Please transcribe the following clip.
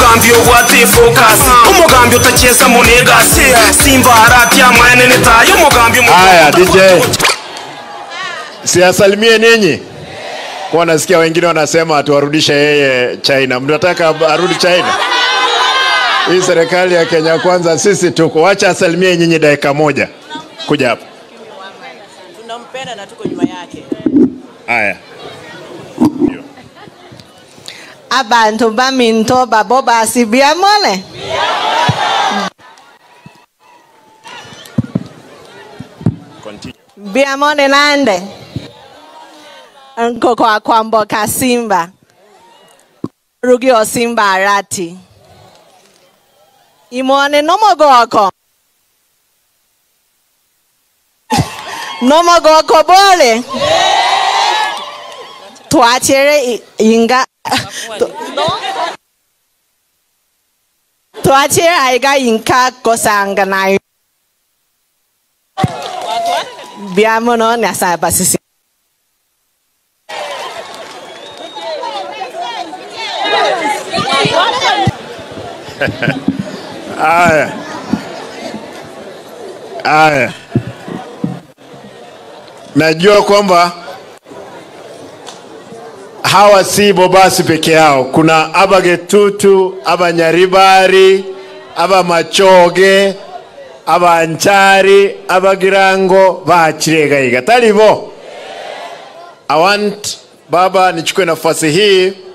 umugambi ogwate focus umugambi utacheza munegasi simba haratia mwene nitayo umugambi Haya, DJ. Siasalimie ninyi. Kwa nasikia wengine wanasema tuwarudishe yeye China. Mnataka arudi China? Hii serikali ya Kenya kwanza sisi tuko. Wacha asalimie nyinyi dakika moja. Kuja hapa. tunampenda na tuko nyuma yake Haya. abantu baminto babo basibiamone Continue. biamone nande nko kwa kwamboka simba rugio simba arati imone nomogoko nomogoko bole twachere i- inga twachere aiga inka kosanga nayo biamono nasa basisi Haya. Haya. Najua kwamba hawa si Bobasi peke yao. Kuna Abagetutu, Abanyaribari, Abamachoge, Abanchari, Abagirango, Bachiregaiga. Talibo. I want Baba nichukue nafasi hii